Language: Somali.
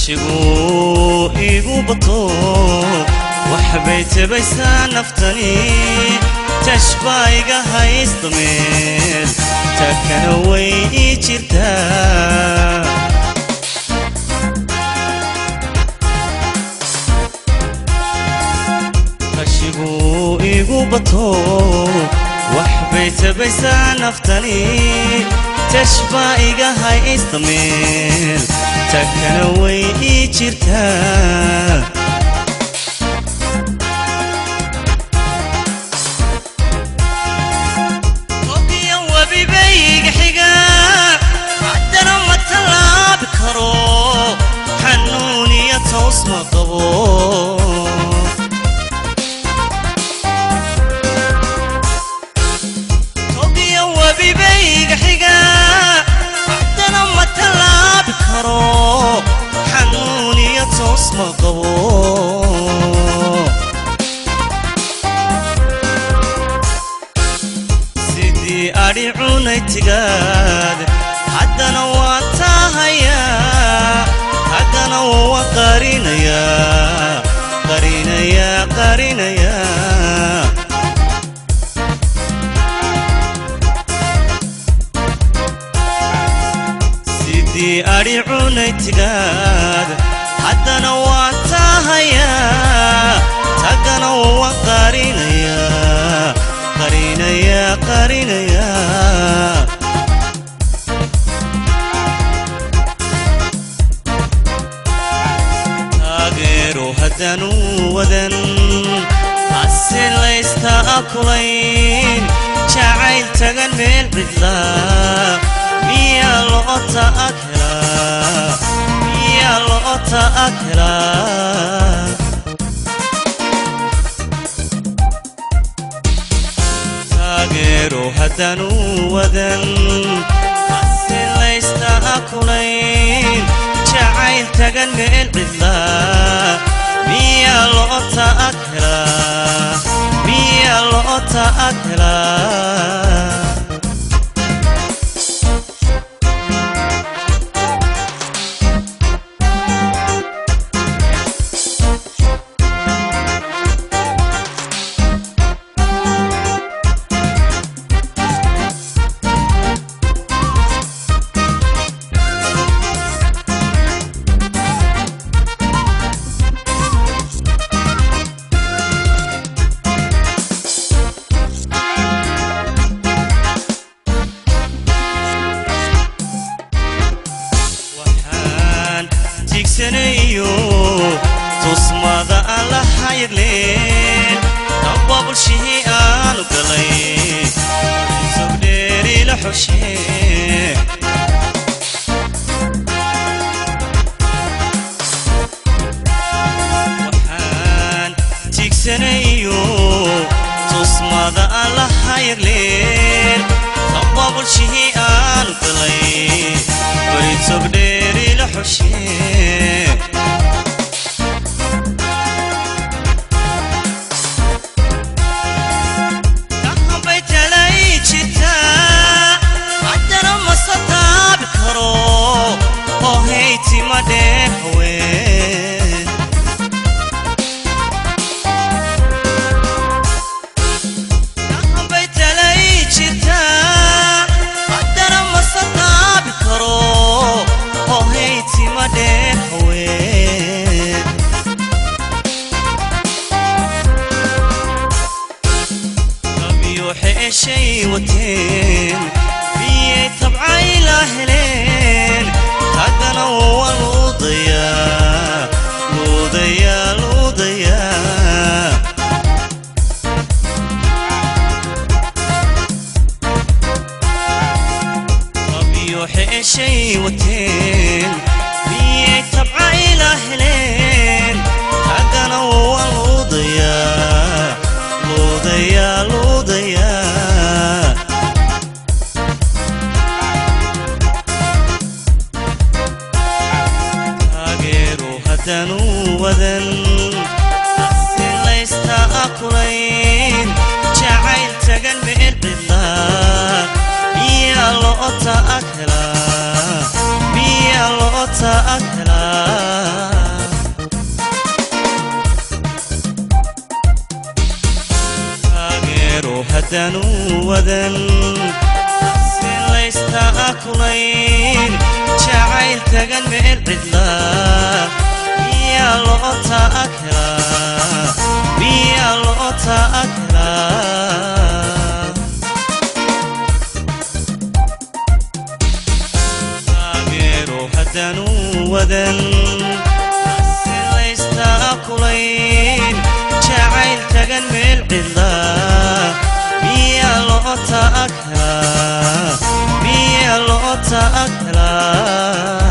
qashigu igu bato waxbay tabaysaa naftani tashbaa iga haysta meel takana way ii jirtaa qashigu igu bato waxbay tabaysaa naftani tashbaa iga haysta meel takana way ii jirtaa ogiyo webibayga xiga haddana ma tallaabi karo xanuun iyo toos ma qabo ogiyo webibayga xiga haddana ma tallaabi karo xanuun iyo toos ma qabo sidii adhi cunay tigaad haddana waan tahayaa haddana waan qarinayaa qarinayaa qarinayaa sidii adhi cunay tigaad haddana waan tahayaa tagana waan qarinayaa qarinayaa qarinayaa taageero haddanu wadan hase laysta akulayn jacayl tagan meel cidlaa miyaa loo ta'akelaa miyaa loo ta'akelaa taageero haddanu wadan hase laysta akulayn jacayl tagan meel cidlaa miyaa loo ta'akelaa miyaa loo ta'akelaa waxaan tiigsanayo tusmada aan la hayagleen damba bulshihii aanu galay sogdheeri la xoshee waxaan tiigsanayo tusmada aan la hayagleen damba bulshihii aanu galay bari sogdheeri la xoshee dhaqanbay talay jirtaa haddana mase taabi karo oo haytima dheer haween dhaqanbay talay jirtaa haddana mase taabi karo oo haytima dheer haween abiyo xeeshay wateen miyay tabcay la heleen haddana waa luudayaa luudayaa luudayaa abiyo xeeshay wateen miyay tabcay la heleen haddana waa luudayaa luudayaa luudayaa taageero haddanu wadan hase laysta akulayn jacayl tagan meel cidlaa miyaa loo ta'akelaa miyaa loo ta'akelaa haddanu wadan si laysta akulayn jacayl tagan meel cidla miyaa loo ta'akraa miyaa loo ta'akraa taageero haddanu wadan si laysta akulayn jacayl tagan meel cidla miyaa loo ta'akraa miyaa loo ta'akraa